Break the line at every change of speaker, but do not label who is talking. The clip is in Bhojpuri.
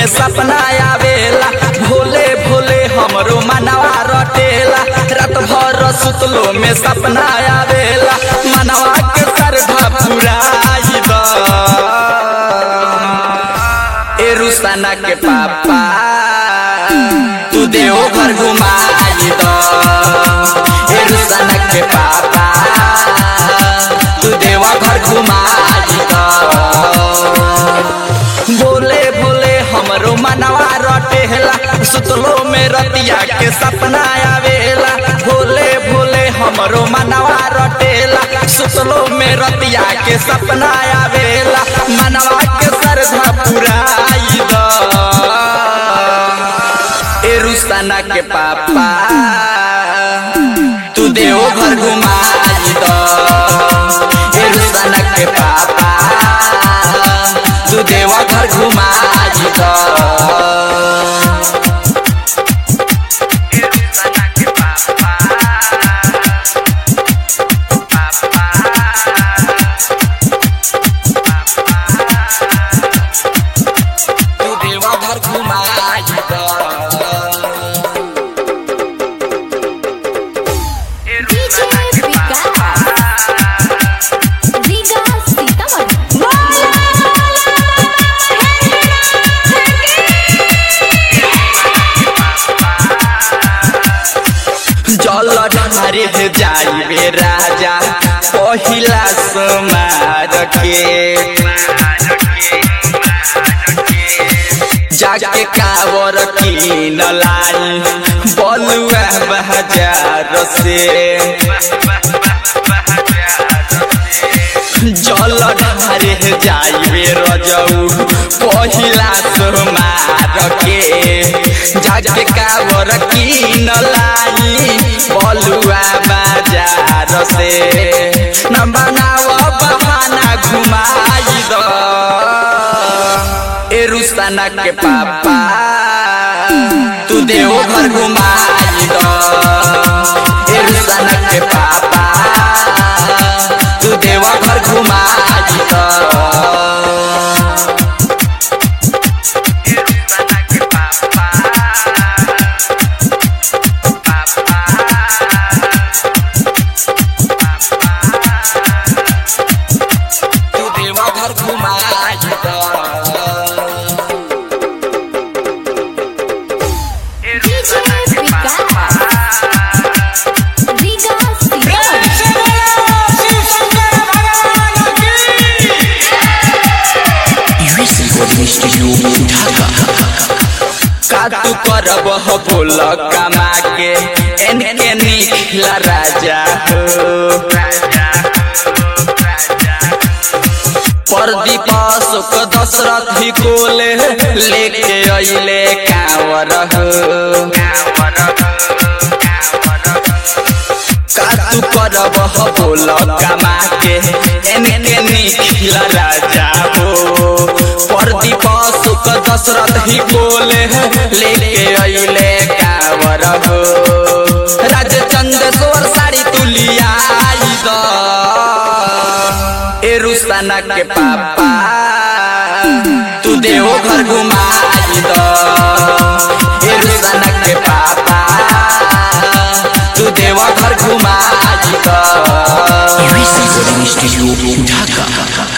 में सपना आवेला भोले भोले हमरो मनवा रटेला रात भर सुतलो में सपना आवेला मनवा के श्रद्धा पुराई द ए रुस्ताना के पापा तू देव घर घुमाई द ए रुस्ताना के पापा तू देव घर घुमाई द बोले बोले हमरो मनवा रटेला सुतलो में रतिया के सपना आवेला भोले भोले हमरो मनवा रटेला सुतलो में रतिया के सपना आवेला मनवा के श्रद्धा पुराई द ए रुस्ताना के पापा तू देव घर घुमाई द ए रुस्ताना के पापा तू देव घर घुमाई द तू देव घर घुमाई द
डीजे विकास रीगा सीतामढ़ी
जल ढारे जाइबे राजा पहिला समार के जाके कावर कीन लाई बलुआ बाजार से जल ढारे जाइबे रजऊ पहिला सोमार के जाके कावर कीन लाई बलुआ बाजार से न बनाव बहाना घुमाई द ए रुस्ताना के पापा तू देव घर घुमाई द ए रुस्ताना के पापा तू देव घर घुमाई द तू देव घर घुमाई द
DJ Vikas Riga Sitamarhi
US recording studio Dhaka
का तू करब हो बोल कमा के एनके निखला राजा हो प्रदीप अशोक दशरथ ही कोले लेके अइले कांवर हो का तू करब हो बोल कमा के एनके निखला राजा हो प्रदीप अशोक दशरथ ही कोले लेके अइले कांवर हो राजचंद्रेश्वर साड़ी तुलिया आई द ए रुस्ताना के पापा तू देव घर घुमाई द ए रुस्ताना के पापा तू देव घर घुमाई द
यूएस रिकॉर्डिंग स्टूडियो ढाका